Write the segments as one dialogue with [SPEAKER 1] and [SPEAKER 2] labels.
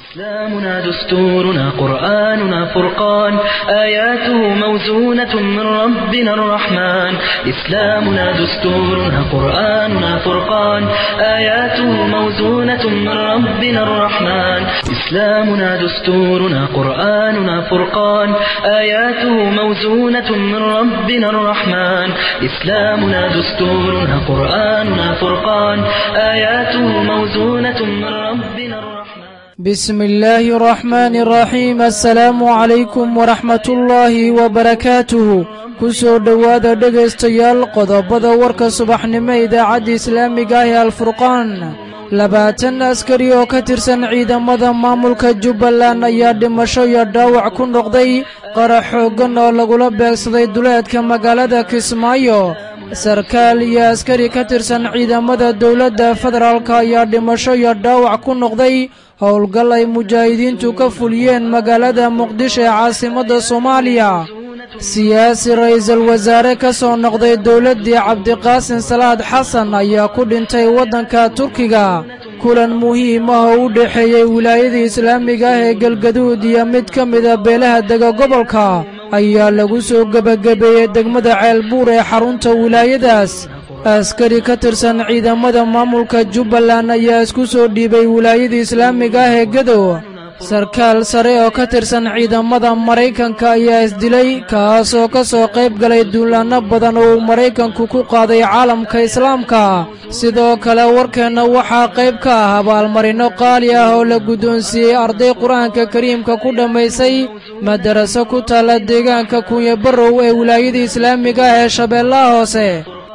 [SPEAKER 1] إسلامنا دستورنا قرآننا فرقان آياته موزونة من ربنا الرحمن إسلامنا دستورنا قرآننا فرقان آياته موزونة من ربنا الرحمن إسلامنا دستورنا قرآننا فرقان آياته موزونة من ربنا الرحمن إسلامنا دستورنا قرآننا فرقان آياته موزونة من ربنا الرحمن
[SPEAKER 2] بسم الله الرحمن الرحيم السلaamu calaykum waraxmat ullaahi wabarakaatuhu ku soo dhowaada dhegaystayaal qodobada warka subaxnimo idaacadda islaamiga ah ee alfurqaan labaatan askari oo ka tirsan ciidamada maamulka jubbaland ayaa dhimasho iyo dhaawac ku noqday qarax xooggan oo lagula beegsaday duleedka magaalada kismaayo sarkaal iyo askari ka tirsan ciidamada dowladda federaalk ayaa dhimasho iyo dhaawac ku noqday howlgal ay mujaahidiintu ka fuliyeen magaalada muqdisho ee caasimadda soomaaliya siyaasi ra'iisul wasaare ka soo noqday dowladdii cabdiqaasin salaad xasan ayaa ku dhintay waddanka turkiga kulan muhiim ah oo u dhexeeyey wilaayada islaamiga ah ee galgaduud iyo mid ka mida beelaha dega gobolka ayaa lagu soo gebagabeeyey degmada ceelbuur ee xarunta wilaayadaas askari ka tirsan ciidamada maamulka jubbaland ayaa isku soo dhiibay wilaayada islaamiga ah ee gadow sarkaal sare oo ka tirsan ciidamada maraykanka ayaa isdilay kaas oo ka soo qayb galay duulaanno badan oo uu maraykanku ku qaaday caalamka islaamka sidoo kale warkeenna waxaa qayb ka ah abaalmarino qaali ah oo la guddoonsiiyey arday qur-aanka kariimka ku dhammaysay madaraso ku taalla deegaanka kunya barrow ee wilaayada islaamiga ah ee shabeellaha hoose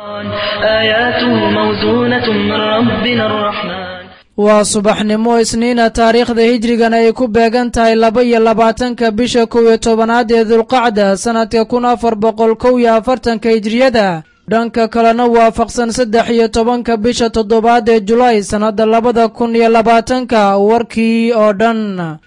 [SPEAKER 1] آياته موزونة من ربنا الرحمن
[SPEAKER 2] waa subaxnimo isniina taariikhda hijrigana ay ku beegan tahay laba iyo labaatanka bisha kow iyo tobanaad ee dulqacda sannadka kun afar boqol kow iyo afartanka hijriyada dhanka kalena waafaqsan saddex iyo tobanka bisha toddobaad ee julaay sannadda labada kun iyo labaatanka warkii oo dhan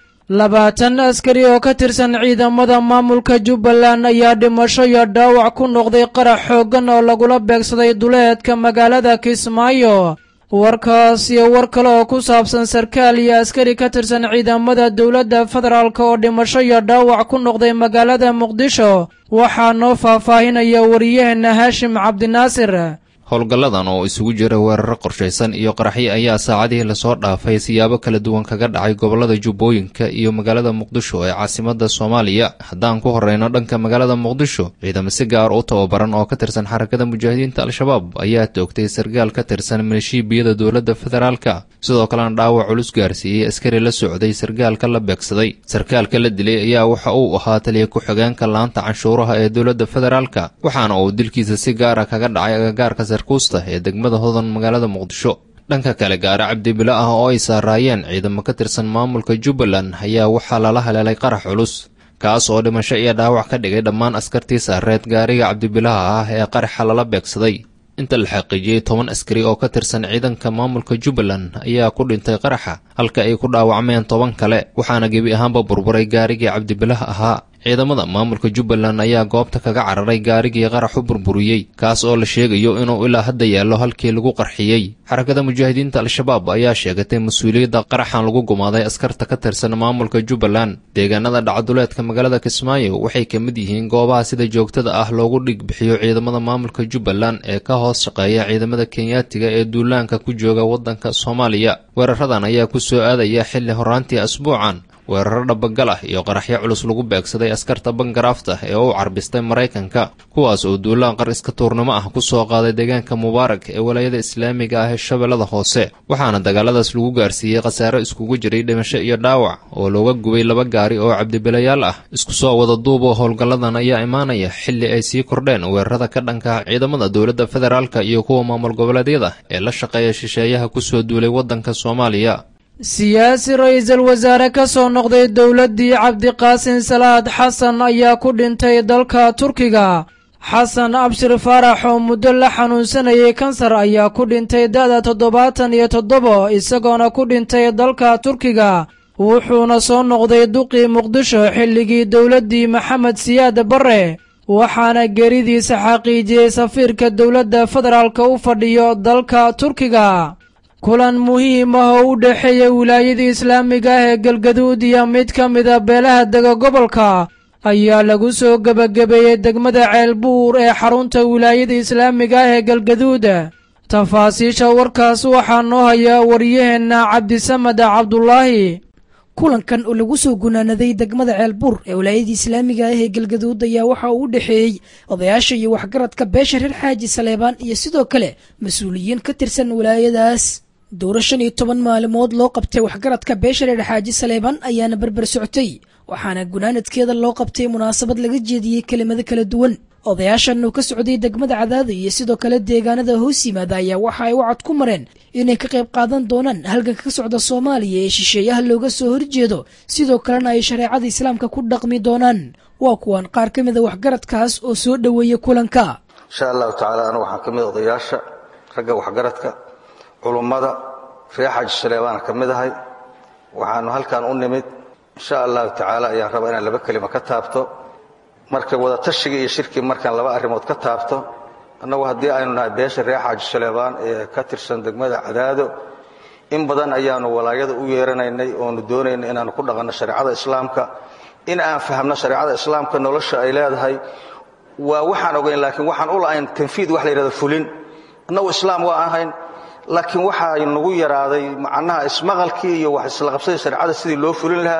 [SPEAKER 2] labaatan askari oo ka tirsan ciidamada maamulka jubbaland ayaa dhimasho iyo dhaawac ku noqday qarax xooggan oo lagula beegsaday duleedka magaalada kismaayo warkaas iyo war kale oo ku saabsan sarkaal iyo askari ka tirsan ciidamada dowladda federaalk oo dhimasho iyo dhaawac ku noqday magaalada muqdisho waxaa noo faahfaahinaya wariyaheenna haashim cabdinaasir
[SPEAKER 3] howlgalladan oo isugu jira weeraro qorshaysan iyo qaraxyo ayaa saacadihii lasoo dhaafay siyaabo kala duwan kaga dhacay gobollada jubbooyinka iyo magaalada muqdisho ee caasimadda soomaaliya haddaan ku horreyno dhanka magaalada muqdisho ciidamo si gaar u tababaran oo ka tirsan xarakada mujaahidiinta al-shabaab ayaa toogtay sarkaal ka tirsan milishiibiyada dowladda federaalka sidoo kalena dhaawac culus gaarsiiyey askari la socday sarkaalka la beegsaday sarkaalka la dilay ayaa waxa uu ahaa taliya ku-xigeenka laanta canshuuraha ee dowladda federaalka waxaana uu dilkiisa si gaara kaga dhacay agagaarka sarkuusta ee degmada hodan magaalada muqdisho dhanka kale gaari cabdibilo ah oo ay saaraayeen ciidamo ka tirsan maamulka jubbaland ayaa waxaa lala haleelay qarax culus kaas oo dhimasho iyo dhaawac ka dhigay dhammaan askartii saareed gaariga cabdibilaha ah ee qaraxa lala beegsaday inta la xaqiijiyey toban askari oo ka tirsan ciidanka maamulka jubbaland ayaa ku dhintay qaraxa halka ay ku dhaawacmeen toban kale waxaana gebi ahaanba burburay gaarigii cabdibilaha ahaa ciidamada maamulka jubbaland ayaa goobta kaga cararay gaarigii qarax u burburiyey kaas oo la sheegayo inuu ilaa hadda yaallo halkii lagu qarxiyey xarakada mujaahidiinta al-shabaab ayaa sheegatay mas-uuliyadda qaraxan lagu gumaaday askarta ka tirsan maamulka jubbaland deegaanada dhacduleedka magaalada kismaayo waxay ka mid yihiin goobaha sida joogtada ah loogu dhig bixiyo ciidamada maamulka jubbaland ee ka hoos shaqeeya ciidamada kenyaatiga ee duulaanka ku jooga waddanka soomaaliya weeraradan ayaa ku soo aadaya xilli horaantii asbuucan weeraro dhabagal ah iyo qaraxyo culus lagu beegsaday askarta bangaraafta ee u carbistay maraykanka kuwaas oo duulaan qar iska tuurnimo ah ku soo qaaday deegaanka mubaarak ee walaayada islaamiga ah ee shabeellada hoose waxaana dagaaladaas lagu gaarsiiyey khasaaro iskugu jiray dhimasho iyo dhaawac oo looga gubay laba gaari oo cabdibilayaal ah isku soo wada duuboo howlgalladan ayaa imaanaya xilli ay sii kordheen weerarada ka dhanka ciidamada dowladda federaalka iyo kuwa maamul goboleedyada ee la shaqeeya shisheeyaha kusoo duulay waddanka soomaaliya
[SPEAKER 2] siyaasi ra'iisul wasaare ka soo noqday dowladdii cabdiqaasin salaad xasan ayaa ku dhintay dalka turkiga xasan abshir faarax oo muddo la xanuunsanayay kansar ayaa ku dhintay da'da toddobaatan iyo toddoba isagoona ku dhintay dalka turkiga wuxuuna soo noqday duqii muqdisho xilligii dowladdii maxamed siyaad barre waxaana geeridiisa xaqiijiyey safiirka dowladda federaalka u fadhiyo dalka turkiga kulan muhiim ah oo u dhexeeya wilaayada islaamiga ah ee galgaduud iyo mid ka mida beelaha dega gobolka ayaa lagu soo gebagabeeyey degmada ceelbuur ee xarunta wilaayada islaamiga ah ee galgaduud tafaasiisha warkaas waxaa noo hayaa waryaheenna cabdisamed cabdulaahi
[SPEAKER 4] kulankan oo lagu soo gunaanaday degmada ceelbuur ee wilaayadii islaamiga ah ee galgaduud ayaa waxa uu u dhexeeyey odayaasha iyo waxgaradka beesha reer xaaji saleebaan iyo sidoo kale mas-uuliyiin ka tirsan wilaayadaas dowro shan iyo toban maalimood loo qabtay waxgaradka beesha reer xaaji saleebaan ayaana berber socotay waxaana gunaanadkeeda loo qabtay munaasabad laga jeediyey kelimado kala duwan odayaashan uu ka socday degmada cadaada iyo sidoo kale deegaanada hoos yimaada ayaa waxa ay wacad ku mareen inay ka qayb qaadan doonaan halganka ka socda soomaaliya ee shisheeyaha looga soo horjeedo sidoo kalena ay shareecada islaamka ku dhaqmi doonaan waa kuwan qaar ka mida waxgaradkaas oo soo dhoweeya kulanka
[SPEAKER 5] insha allahu tacaala anu waxaan ka mid odayaasha ragga waxgaradka culummada reer xaaji saleebaana ka mid ahay waxaanu halkan u nimid insha allahu tacaala ayaan rabaa inaan laba kelima ka taabto marka wada tashiga iyo shirkii markaan laba arrimood ka taabto annagu haddii aynu nahay beesha reer xaaji saleebaan ee ka tirsan degmada cadaado in badan ayaanu walaayada u yeeranaynay oonu doonaynay inaanu ku dhaqanno shareecada islaamka in aan fahamno shareecada islaamka nolosha ay leedahay waa waxaan ogayn laakiin waxaan u la'ayn tanfiid wax la yidhahdo fulin annagu islaam waa ahayn laakiin waxaa nagu yaraaday macnaha ismaqalkii iyo wax isla qabsadii shareecada sidii loo fulin lahaa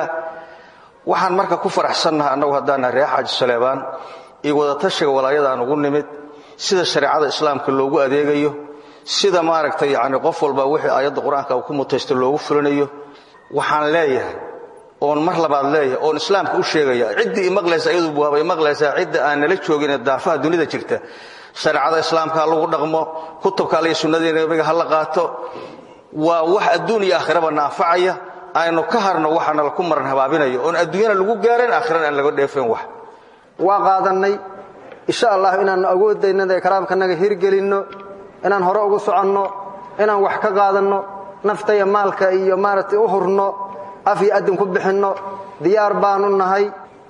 [SPEAKER 5] waxaan marka ku faraxsannaha annagu haddaannahay reer xaaji saleebaan iyo wadatashiga walaayadaan ugu nimid sida shareecada islaamka loogu adeegayo sida maaragtay yacni qof walba wixii aayadda qur-aanka uu ku mutaysto loogu fulinayo waxaan leeyahay oon mar labaad leeyahay oon islaamka u sheegaya ciddii imaqlaysa iyadu waabay maqlaysaa cidda aan nala joogin ee daafaha dunida jirta shareecada islaamka ha lagu dhaqmo kutubka alle iyo sunnadii nabiga ha la qaato waa wax adduun iyo aakhiraba naafacaya aynu ka harno waxaana laku maran habaabinayo oon adduunyana lagu gaarayn aakhirana aan laga dheefayn wax
[SPEAKER 6] waa qaadannay insha allah inaannu awoodaynada ee karaamkanaga hirgelinno inaan hore ugu soconno inaan wax ka qaadanno nafta iyo maalka iyo maaragtay u hurno af iyo addin ku bixinno diyaar baanu nahay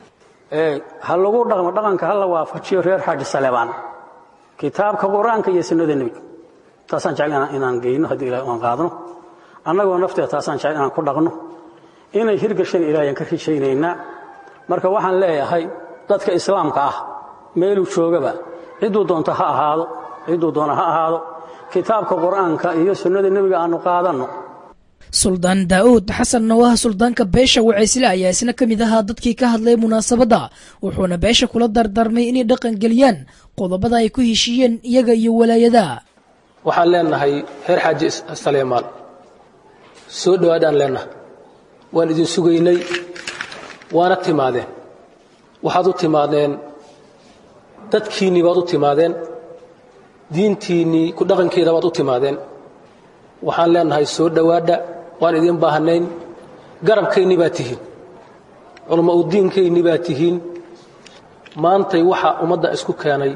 [SPEAKER 7] ha lagu dhaqmo dhaqanka ha la waafajiyo reer xaaji saleebaan kitaabka qur-aanka iyo sunnada nebiga taasaan jecel inaan geyno haddii ilahay aan qaadno annagoo nafteeda taasaan jecel inaan ku dhaqno inay hirgashana ilaahayaan ka rishaynaynaa marka waxaan leeyahay dadka islaamka ah meeluu joogaba cidduu doonto ha ahaado cidduu doona ha ahaado kitaabka qur-aanka iyo sunnada nebiga aannu qaadanno
[SPEAKER 4] suldaan daa'uud xasan nawaha suldaanka beesha wacaysle ayaa isna ka mid ahaa dadkii ka hadlay munaasabadda wuxuuna beesha kula dardarmay inay dhaqangeliyaan qodobada ay ku heshiiyeen iyaga iyo walaayada
[SPEAKER 8] waxaan leenahay reer xaaji saleemaan soo dhowaadaan leenahay waan idin sugaynay waana timaadeen waxaad u timaadeen dadkiinnii baad u timaadeen diintiinnii ku dhaqankeeda baad u timaadeen waxaan leenahay soo dhowaadha waan idiin baahnayn garabkaynnii baad tihiin culama u diinkaynnii baad tihiin maantay waxa ummadda isku keenay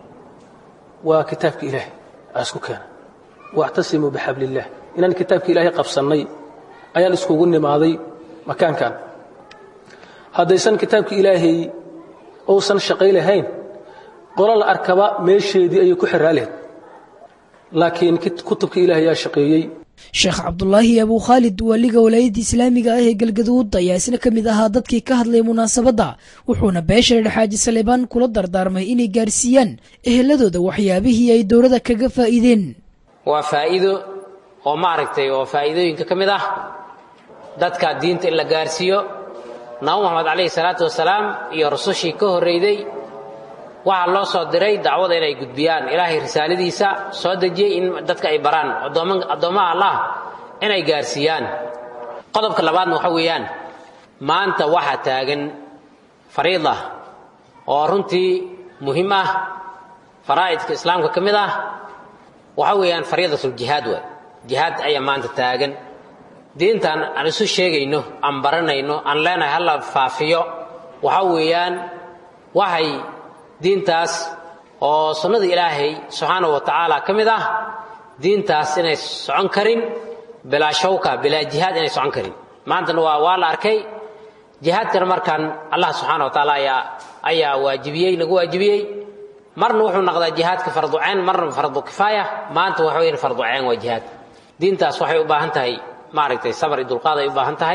[SPEAKER 8] waa kitaabka ilaahay aa isku keenay waactasimuu bixabliillaah inaan kitaabka ilaahay qabsannay ayaan iskugu nimaaday makaankan haddaysan kitaabka ilaahay uusan shaqay lahayn qolo la arkaba meesheedii ayay ku xiraa lahayd laakiin kutubka ilaahay yaa shaqeeyey
[SPEAKER 4] sheekh cabdulaahi abuu khaalid waaliga walaayadda islaamiga ah ee galgaduud ayaa isna ka mid ahaa dadkii ka hadlay munaasabadda wuxuuna beesha reer xaaji saleebaan kula dardaarmay inay gaarsiiyaan eheladooda waxyaabihii ay dowladda kaga faa'iideen
[SPEAKER 9] waa faa'iido oo maaragtay oo faa'iidooyinka ka mid ah dadka diinta in la gaarsiiyo nabi moxamed calayhi salaatu wasalaam iyo rusushii ka horrayday waxaa loo soo diray dacwada inay gudbiyaan ilaahay risaaladiisa soo dejiyey in dadka ay baraan addoommaha allah inay gaarsiiyaan qodobka labaadna waxa weeyaan maanta waxaa taagan fariida oo runtii muhiim ah faraa'idka islaamka ka mid ah waxa weeyaan fariidatuljihaad waay jihaad ayaa maanta taagan diintan aan isu sheegayno aan baranayno aan leenahay hala faafiyo waxa weeyaan waxay diintaas oo sunnada ilaahay subxaana wa tacaala ka mid ah diintaas inay socon karin bilaa shawka bilaa jihaad inay socon karin maantana waa waa la arkay jihaadkana markaan allah subxaana wa tacaala ayaa ayaa waajibiyey nagu waajibiyey marna wuxuu noqdaa jihaadka farduceen marna fardu kifaaya maanta waxa weyan farduceen waa jihaad diintaas waxay u baahan tahay maaragtay sabar iyo dulqaad ay u baahan tahay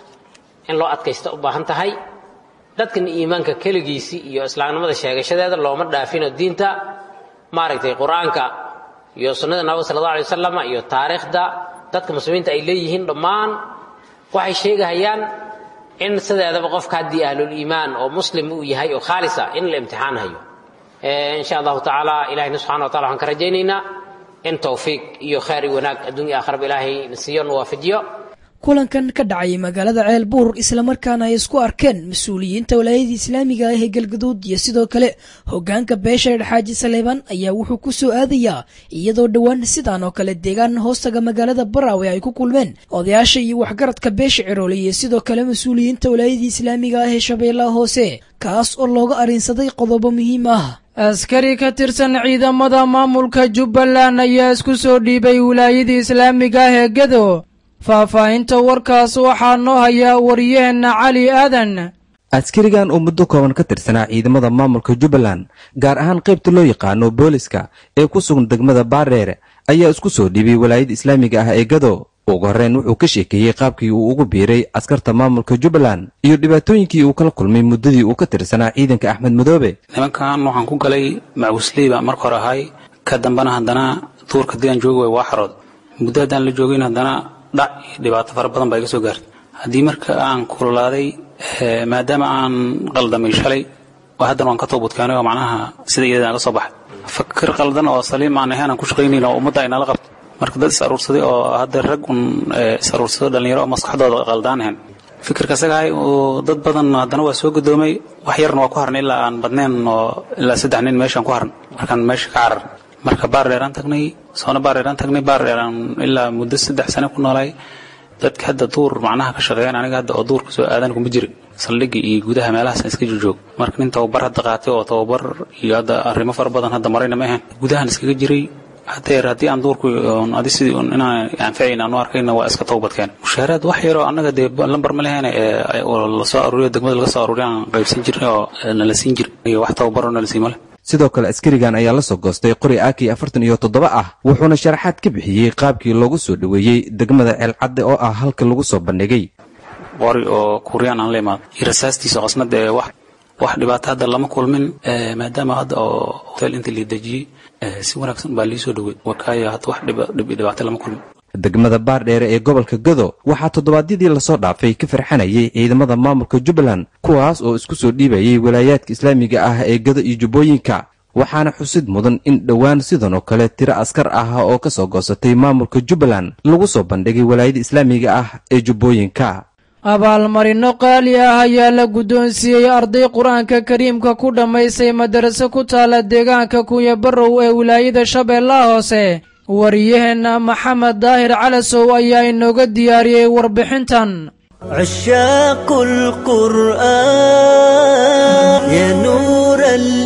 [SPEAKER 9] in loo adkaysta u baahan tahay dadkan iimaanka keligiisii iyo islaamnimada sheegashadeeda looma dhaafino diinta maaragtay qur-aanka iyo sunnada nabiga sala allah alay wasalam iyo taariikhda dadka muslimiinta ay leeyihiin dhammaan waxay sheegahayaan in sideedaba qofka haddii ahlul iimaan oo muslim uu yahay oo khaalisa in la imtixaan hayo insha allahu tacaala ilahina subxana wa tacala waxaan ka rajaynaynaa in towfiiq iyo khayr iyo wanaag adduunya aakharaba ilaahay na siiyo na waafajiyo
[SPEAKER 4] kulankan ka dhacay magaalada ceelbuur islamarkaana ay isku arkeen mas-uuliyiinta walaayada islaamiga ah ee galgaduud iyo sidoo kale hogaanka beesha xaaji saleebaan ayaa wuxuu ku soo aadayaa iyadoo dhowaan sidaan oo kale deegaan hoostaga magaalada baraawe ay ku kulmeen odayaasha iyo waxgaradka beesha ciroole iyo sidoo kale mas-uuliyiinta walaayada islaamiga ah ee shabeellaha hoose kaas oo looga arrinsaday qodobo muhiim ah
[SPEAKER 2] askari ka tirsan ciidamada maamulka jubbaland ayaa isku soo dhiibay wilaayada islaamiga ah ee gedo faahfaahinta warkaas waxaa noo hayaa wariyaheenna cali aadan
[SPEAKER 10] askarigan oo muddo kooban ka tirsanaa ciidamada maamulka jubbaland gaar ahaan qaybta loo yaqaano booliska ee ku sugan degmada baardheer ayaa isku soo dhiibay walaayada islaamiga ah ee gado ugu horreyn wuxuu ka sheekeeyey qaabkii uu ugu biiray askarta maamulka jubbaland iyo dhibaatooyinkii uu kala kulmay muddadii uu ka tirsanaa ciidanka axmed madoobe
[SPEAKER 11] nimankan waxaan ku galay macusleyba marka hore ahay ka dambana haddana duurka diaan joogi way waa xarood muddo haddaan la joogayn haddana dhac iyo dhibaato fara badan baa iga soo gaartay haddii marka aan kululaaday maadaama aan qaldamay shalay haddana waan ka toobadkeenay oo macnaha sida iyada aan ka soo baxay fakir qaldan oo saliim aan ahayn aan ku shaqaynayn oo ummadda ay nala qabto marka dad is aruursaday oo hadda rag un is aruursado dhallinyaro oo maskaxdooda qaldaan ahayn fikirka isagahay oo dad badan haddana waa soo gadoomay wax yarna waa ku harnay ilaa aan badnayn oo ilaa saddex nin meeshaan ku harn markaan meesha ka carar marka baar dheeraan tagnay soona baar dheeraan tagnay baar dheeraan ilaa muddo saddex sane ku noolaay dadka hadda duur macnaha ka shaqeeyaan aniga hadda oo duurka soo aadan kuma jiri saldhigga iyo gudaha meelahaas iska jojoog marka nin tababar hadda qaatay oo tababar iyo hadda arrimo fara badan hadda marayna ma ahayn gudahan iskaga jiray hadeer haddii aan duurku adi sidii inaan anfacayn aan u arkayna waa iska towbadkeen mushaaraad wax yaroo annaga dee lambar ma leheen oo lasoo aruuriyo degmada laga soo aruuriyo aan qaybsan jirnay oo nala siin jiray iyo wax tababaroo nala sii male
[SPEAKER 10] sidoo kale askarigan ayaa la soo goostay qori aki afartan iyo toddoba ah wuxuuna sharaxaad ka bixiyey qaabkii loogu soo dhoweeyey degmada ceelcadde oo ah halka lagu soo bandhigay
[SPEAKER 11] qori oo kuuriyaan aan la imaado iyo rasaastiisa qasnada ee wax wax dhibaato hadda lama kulmin maadaama hadda oo hotel inta lii dejiyey si wanaagsan baa lii soo dhowey wakaayo hadda wax dhibaato lama kulmin
[SPEAKER 10] degmada baardheere ee gobolka gado waxaa toddobaadyadii lasoo dhaafay ka farxanayay ciidamada maamulka jubbaland kuwaas oo isku soo dhiibayay walaayaadka islaamiga ah ee gado iyo jubbooyinka waxaana xusid mudan in dhowaan sidan oo kale tiro askar ah oo ka soo goosatay maamulka jubbaland lagu soo bandhigay walaayada islaamiga ah ee jubbooyinka
[SPEAKER 2] abaalmarino qaali ah ayaa la guddoonsiiyey arday qur-aanka kariimka ku dhammaystay madaraso ku taala deegaanka kunya barrow ee wilaayada shabeellaha hoose wariyaheenna maxamed daahir calasow ayaa inooga diyaariyey warbixintan
[SPEAKER 12] عشاق القرآن يا نور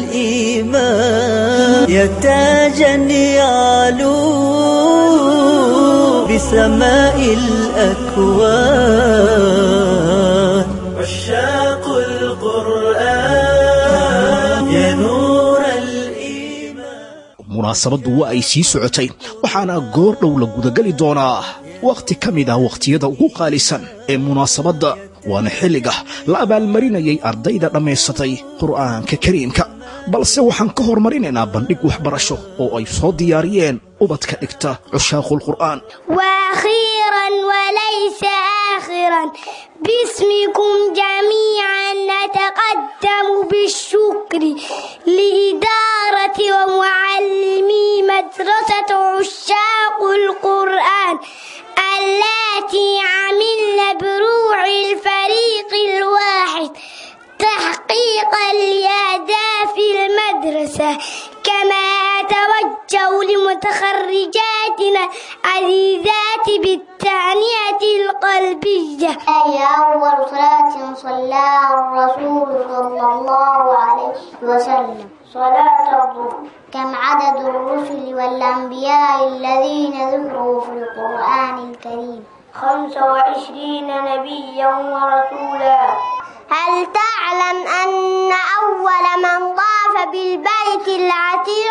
[SPEAKER 12] الإيمان يا تاجا يعلو بسماء الأكوان عشاق القرآن يا نور
[SPEAKER 13] munaasabaddu waa ay sii socotay waxaana goor dhow la gudagali doonaa wakhti ka mid ah wakhtiyada ugu qaalisan ee munaasabadda waana xilliga la abaalmarinayay ardayda dhammaysatay qur'aanka kariimka balse waxaan ka hormarinaynaa bandhig waxbarasho oo ay soo diyaariyeen ubadka dhigta cushaaqulqur'aan
[SPEAKER 14] واخيرا وليس اخرا باسمكم جميعا نتقدم بالشكر لإدارة ومعلمي مدرسة عشاق القرآن التي عملن بروح الفريق الواحد تحقيق الأهداف المدرسة كما أتوجه لمتخرجاتنا عزيزات بالتهنئة القلبية
[SPEAKER 15] أي أول صلاة صلى الرسول صلى الله عليه وسلم صلاة الظهر كم عدد الرسل والأنبياء الذين ذكروا في القرآن الكريم
[SPEAKER 14] خمس وعشرين نبيا ورسولا هل تعلم أن أول من طاف بالبيت العتيق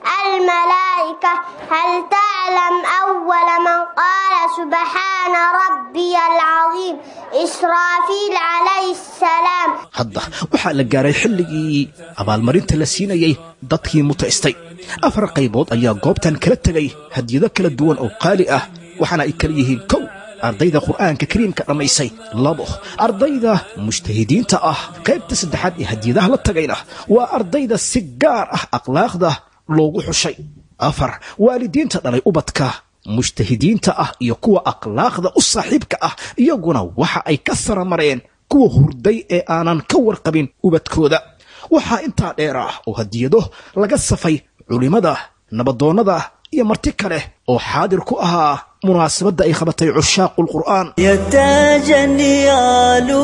[SPEAKER 14] الملائكة هل تعلم أول من قال سبحان ربي العظيم إسرافيل عليه السلام
[SPEAKER 13] hadda waxaa la gaaray xilligii abaalmarinta la siinayey dadkii mutaystay afar qaybood ayaa goobtan kala tegay hadiyado kala duwan oo qaali ah waxaana ay kala yihiin kow ardayda qur'aanka kariimka dhammaysay labo ardayda mujtahidiinta ah qaybta saddexaad ee hadiyadaha la tagayna waa ardayda si gaar ah akhlaaqda loogu xushay afar waalidiinta dhalay ubadka mujtahidiinta ah iyo kuwa akhlaaqda u saaxiibka ah iyaguna waxa ay ka saramareen kuwa hurday ee aanan ka warqabin ubadkooda waxaa intaa dheer ah oo hadiyado laga safay culimmada nabadoonnada iyo marti kale oo xaadir ku ahaa munaasabadda ay qabatay cushaaqu lqur'aan
[SPEAKER 12] يا تاجا يعلو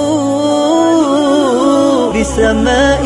[SPEAKER 12] بسماء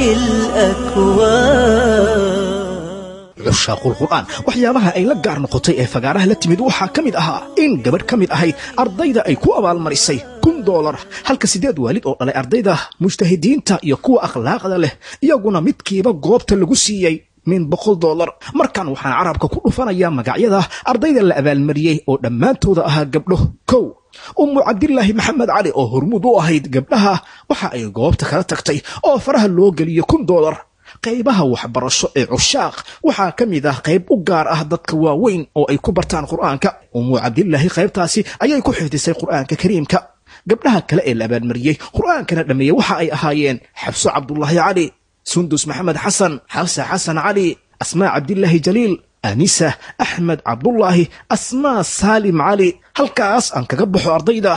[SPEAKER 12] الأكوان
[SPEAKER 13] cushaaqul qur'aan waxyaabaha ay la gaar noqotay ee fagaaraha la timid waxaa ka mid ahaa in gabadh ka mid ahayd ardayda ay ku abaalmarisay kun doolar halka siddeed waalid oo dhalay ardayda mujtahidiinta iyo kuwa akhlaaqda leh iyaguna midkiiba goobta lagu siiyey min boqol doolar markan waxaan carabka ku dhufanayaa magacyada ardayda la abaalmariyey oo dhammaantooda ahaa gabdho kow ummu cabdilaahi maxamed cali oo hormuud u ahayd gabdhaha waxa ay goobta kala tagtay oo faraha loo geliyey kun doolar qaybaha waxbarasho ee cushaaq waxaa ka mid ah qayb u gaar ah dadka waaweyn oo ay ku bartaan qur'aanka ummu cabdilaahi qaybtaasi ayay ku xifdisay qur'aanka kariimka gabdhaha kale ee la abaalmariyey qur'aankana dhammeeyey waxa ay ahaayeen xabso cabdulaahi cali sundus maxamed xasan xabsa xasan cali asmaa cabdilaahi jaliil anisa axmed cabdulaahi asmaa saalim cali halkaas aan kaga baxo ardayda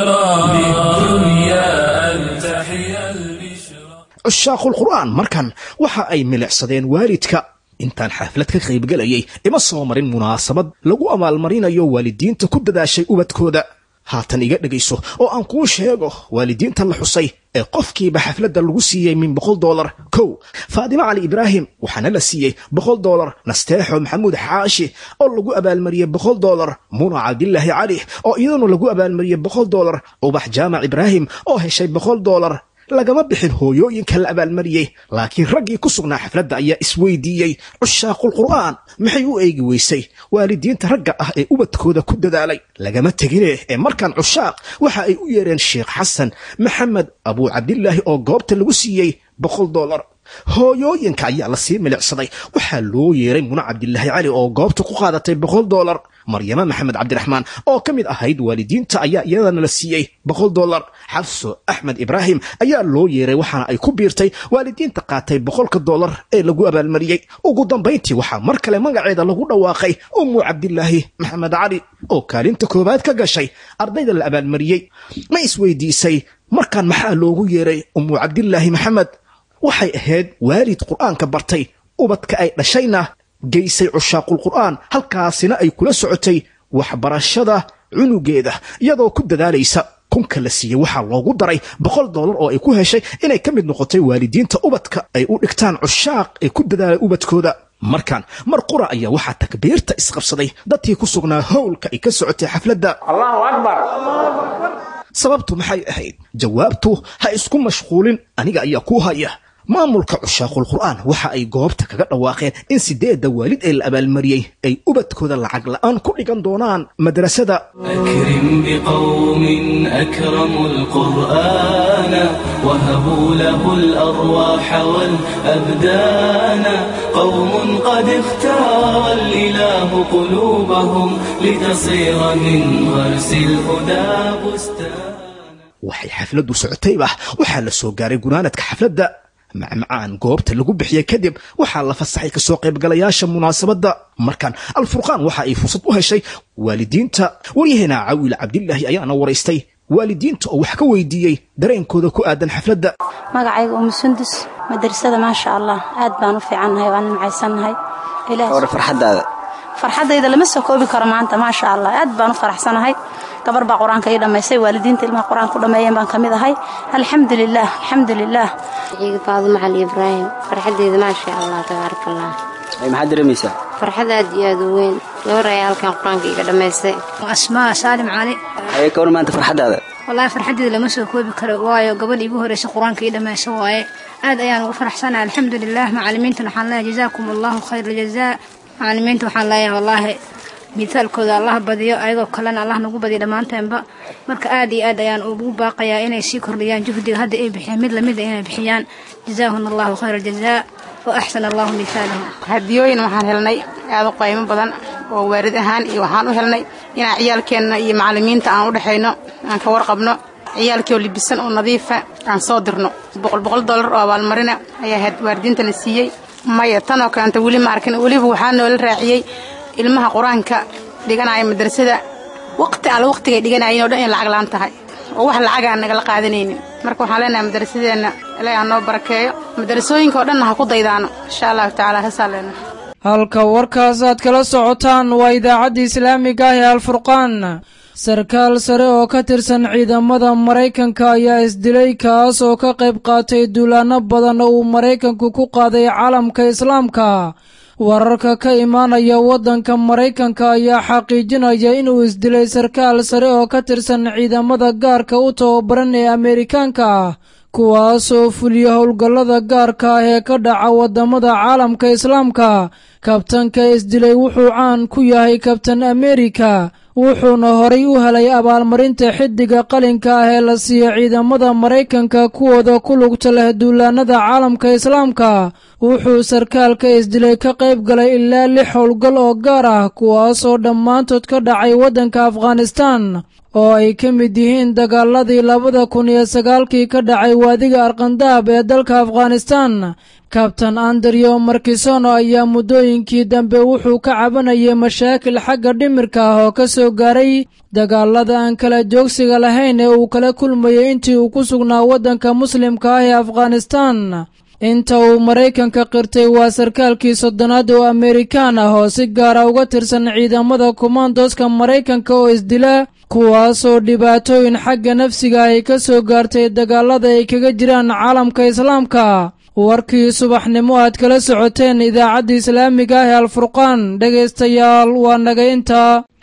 [SPEAKER 13] cushaaqul qur'aan markan waxa ay milicsadeen waalidka intaan xaflad ka qaybgelayay ima soo marin munaasabad lagu abaalmarinayo waalidiinta ku dadaashay ubadkooda haatan iga dhegayso oo aan kuu sheego waalidiinta la xusay ee qofkiiba xafladda lagu siiyey min boqol doolar kow faadimo cali ibraahim waxaana la siiyey boqol doolar nasteexo maxamuud xaashi oo lagu abaalmariyey boqol doolar muna cabdilaahi cali oo iyaduna lagu abaalmariyey boqol doolar ubax jaamac ibraahim oo heshay boqol doolar lagama bixin hooyooyinka la abaalmariyey laakiin raggii ku sugnaa xafladda ayaa isweydiiyey cushaaqul qur'aan maxay u eegi weysay waalidiinta ragga ah ee ubadkooda ku dadaalay lagama tegine ee markaan cushaaq waxa ay u yeereen sheekh xasan maxamed abuu cabdilaahi oo goobta lagu siiyey boqol doolar hooyooyinka ayaa la sii milicsaday waxaa loo yeeray muna cabdilaahi cali oo goobta ku qaadatay boqol doolar maryamo maxamed cabdiraxmaan oo ka mid ahayd waalidiinta ayaa iyadana la siiyey boqol doolar xabso axmed ibraahim ayaa loo yeeray waxaana ay ku biirtay waalidiinta qaatay boqolka doolar ee lagu abaalmariyey ugu dambayntii waxaa mar kale magaceeda lagu dhawaaqay ummu cabdilaahi maxamed cali oo kaalinta koowaad ka gashay ardayda la abaalmariyey ma isweydiisay markaan maxaa loogu yeeray ummu cabdilaahi maxamed waxay ahayd waalid qur'aanka bartay ubadka ay dhashayna geysay cushaaqul qur'aan halkaasina ay kula socotay waxbarashada cunugeeda iyadoo ku dadaalaysa kunka la siiyey waxaa loogu daray boqol doolar oo ay ku heshay inay ka mid noqotay waalidiinta ubadka ay u dhigtaan cushaaq ee ku dadaalay ubadkooda markan mar qura ayaa waxaa takbiirta isqabsaday dadkii ku sugnaa howlka ay ka socotay xafladda
[SPEAKER 16] allahu akbar
[SPEAKER 13] sababtu maxay ahayd jawaabtu ha isku mashquulin aniga ayaa kuu haya maamulka cushaaqul qur'aan waxa ay goobta kaga dhawaaqeen in sideedda waalid ee la abaalmariyey ay ubadkooda lacag la'aan ku dhigan doonaan madrasada
[SPEAKER 17] أكرم بقوم أكرموا القرآن وهبوا له الأرواح والأبدان قوم قد اختار الإله قلوبهم لتصير من غرس الهدى بستان
[SPEAKER 13] waxay xafladdu socotayba waxaa la soo gaaray gunaanadka xafladda macmacaan goobta lagu bixiyey kadib waxaa la fasaxay kasoo qaybgalayaasha munaasabadda markan alfurqaan waxa ay fursad u heshay waalidiinta waryaheena cawiil cabdilaahi ayaana waraystay waalidiinta oo wax ka weydiiyey dareenkooda ku aadan xafladda
[SPEAKER 18] magacayga umu sundus madrasada maasha allah aad baan u fiicannahay waan nimcaysannahay
[SPEAKER 19] hore farxaddaada
[SPEAKER 18] farxaddayda lama soo koobi karo maanta maasha allah aad baan u faraxsanahay gabar baa qur-aanka ii dhammaysay waalidiinta ilmaha qur-aanka u dhammeeyeen baan ka mid ahay alxamdulilah alxamdulilah
[SPEAKER 20] ciiga faaduma cali ibraahim farxaddeeda maasha allah tabaaraka allah
[SPEAKER 19] maxaad dareemaysaa
[SPEAKER 20] farxad aad iyo aad u weyn gabar ayaa halkan qur-aanka iiga dhammaysay
[SPEAKER 21] asmaa saalim cali
[SPEAKER 19] ayay ka war maanta farxaddaada
[SPEAKER 21] wallaahi farxaddeeda lama soo koobi karo waayo gabadh iigu horreysa qur-aanka ii dhammaysa waaye aad ayaan ugu faraxsanahay alxamdulilah macallimiintan waxaan leeyahay jazaakum allahu khayra jazaa macalimiinta waxaan leeyahay wallaahi miisaalkooda allah badiyo ayagoo kalena allah nagu badiyo dhammaanteenba marka aad iyo aad ayaan ugu baaqayaa inay sii kordhiyaan juhdiga hadda ay bixiyeen mid lamida inay bixiyaan jazaahuna allahu khayra aljazaa wa axsana allahu miisaalahum
[SPEAKER 16] hadiyooyin waxaan helnay aad u qaymo badan oo waarid ahaan iyo waxaan u helnay inaan ciyaalkeenna iyo macalimiinta aan u dhexayno aan ka warqabno ciyaalkii oo libisan oo nadiifa aan soo dirno boqol boqol dollar oo abaalmarina ayaa waaridiintana siiyey maya tan oo kaleanta weli ma arkin weliba waxaa noola raaciyey ilmaha qur-aanka dhiganaya madrasada waqti alle waqtigay dhiganayeen oo dhan in lacag laan tahay oo wax lacaga aan nagala qaadanaynin marka waxaan leenahay madrasadeenna ilaahi ha noo barakeeyo madrasooyinka oo dhanna ha ku daydaano insha allahu tacaala heesaa leenahay
[SPEAKER 2] halka warkaas aad kala socotaan waa idaacadda islaamiga ah ee alfurqaan sarkaal sare oo ka tirsan ciidamada maraykanka ayaa isdilay kaas oo ka qayb qaatay duulaanno badan oo uu maraykanku ku qaaday caalamka islaamka wararka ka imaanaya waddanka maraykanka ayaa xaqiijinaya inuu isdilay sarkaal sare oo ka tirsan ciidamada gaarka u tababaran ee ameerikaanka ah kuwaas oo fuliya howlgallada gaarka ah ee ka dhaca waddamada caalamka islaamka kabtanka isdilay wuxuu caan ku yahay kabtan ameerika wuxuuna horay u helay abaalmarinta xiddiga qalinka ah ee la siiya ciidamada maraykanka kuwooda ku lugta leh duulaanada caalamka islaamka wuxuu sarkaalka isdilay ka qayb galay ilaa lix howlgal oo gaar ah kuwaasoo dhammaantood ka dhacay waddanka afghanistaan oo ay ka mid yihiin dagaaladii labada kun iyo sagaalkii ka dhacay waadiga arkandaab ee dalka afghanistaan kabtan andrew markisono ayaa muddooyinkii dambe wuxuu ka cabanayay mashaakil xagga dhimirka ah oo ka soo gaaray dagaalada aan kala joogsiga lahayn ee uu kala kulmayay intii uu ku sugnaa waddanka muslimka ah ee afghanistaan inta uu maraykanka qirtay waa sarkaalkii soddonaad oo ameerikaan ah oo si gaara uga tirsan ciidamada kumaandoska maraykanka oo isdila kuwaasoo dhibaatooyin xagga nafsiga ay ka soo gaartay dagaalada ay kaga jiraan caalamka islaamka warkii subaxnimo aad kala socoteen idaacadda islaamiga ah ee alfurqaan dhegaystayaal waa naga intaa